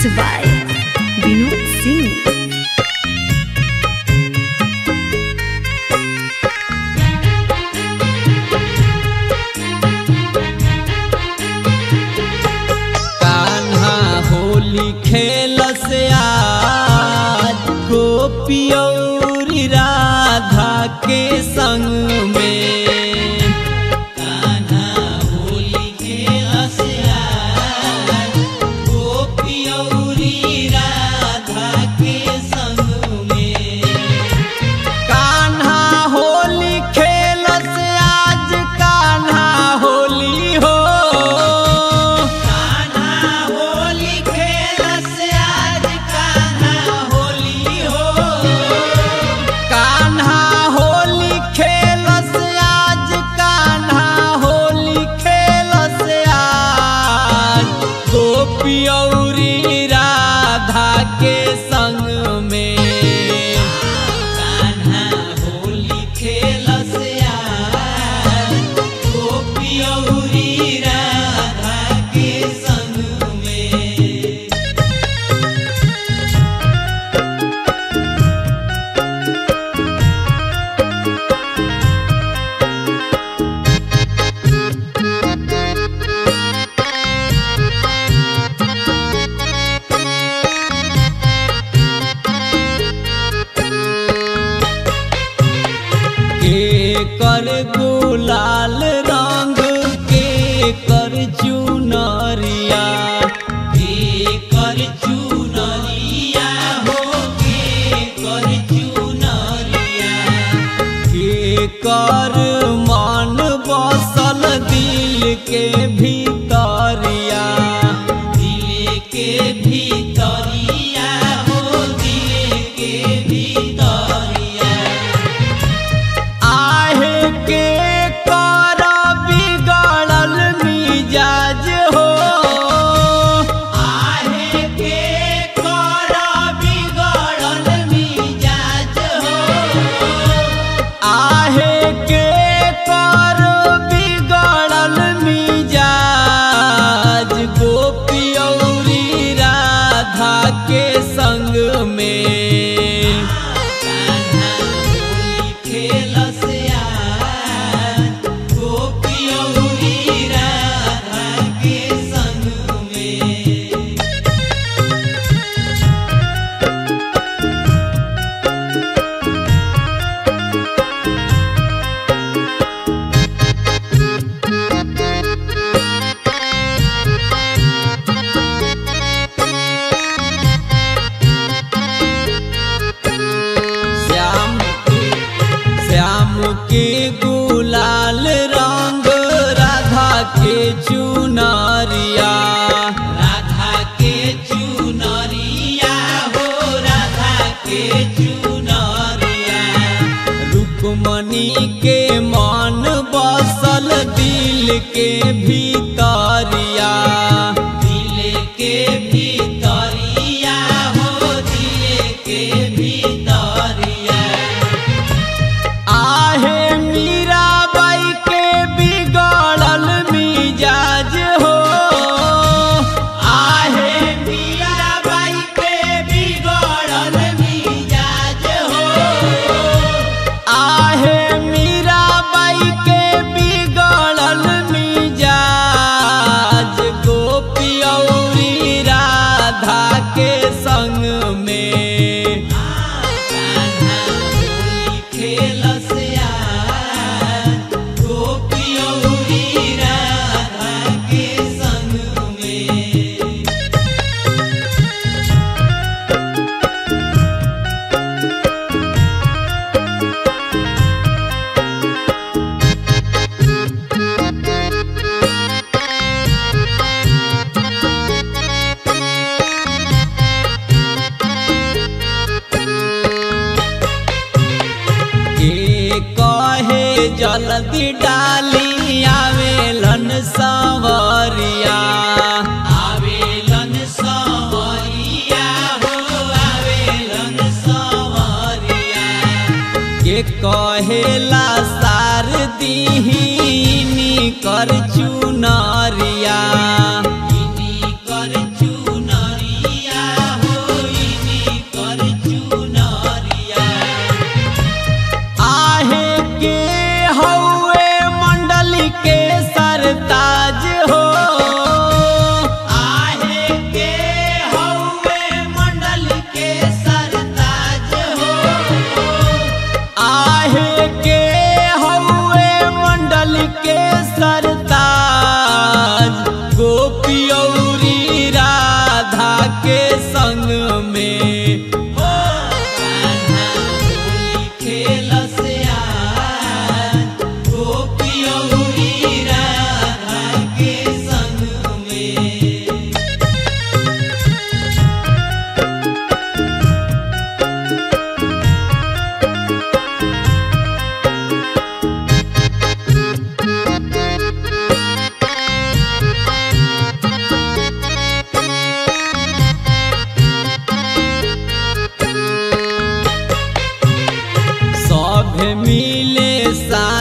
by Vinod Singh. Kanha Holi खेल से आज गोपियौरी राधा के संग में कान्हा होली खेल से आज गोपियौरी राधा के संग में कान्हा होली खेल से आज कान्हा होली हो कान्हा होली खेल से आज कान्हा होली हो कान्हा होली खेल से आज कान्हा होली खेल से आज गोपियौरी राधा के संग में कान्हा होली खेल से आज गोपियौरी राधा के संग में के कर गुलाल रंग के कर चुनरिया के कर चुनरिया हो के कर चुनरिया के कर मन बसल दिल के भीतरिया दिल के भीतरिया हो दिल के भीतरिया आहे के कर बिगड़ल मिजाज हो आहे के कर बिगड़ल मिजाज हो आहे के कर बिगड़ल मिजाज गोपियौरी राधा के संग में कान्हा होली खेल से आज गोपियौरी राधा के संग में श्याम श्याम के गुलाल रंग राधा के चुनरिया राधा के चुनरिया हो राधा के चुनरिया रुक्मणी के मन बसल दिल के भीतरिया दिल के भीतरिया हो दिल के भीतरिया आहे मीराबाई के बिगड़ल मिजाज हो आहे मीराबाई के बिगड़ल मिजाज हो आहे मीराबाई के बिगड़ल मिजाज गोपियौरी राधा के संग में कान्हा होली खेल से आज गोपियौरी राधा के संग में के कहे जल्दी डाली आवेलन सवरिया आवेलन सवरिया हो आवेलन सवरिया के कहेला सार दीही कर चुनरिया कर चुनरिया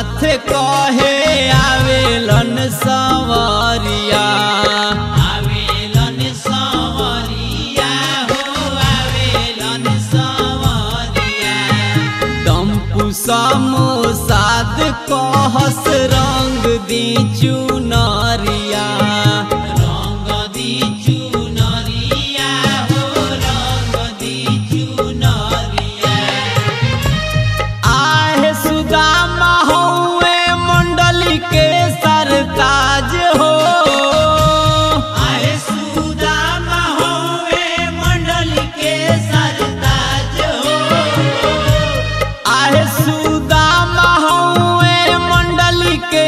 साथ कहे आवेलन सवरिया आवेलन सवरिया हो आवेलन सवरिया टम्पू समोसाद कहस रंग दी चुनरिया रंग दी चुनरिया हो रंग दी चुनरिया आहे सुदामा हौवे मंडली के सरताज हो आहे सुदामा हौवे मंडली के सरताज हो आहे सुदामा हौवे मंडली के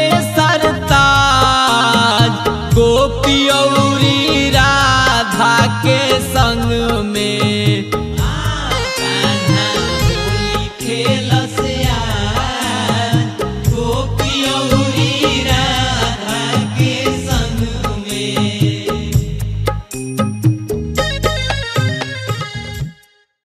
सरताज गोपी औरी राधा के संग में कान्हा होली खेल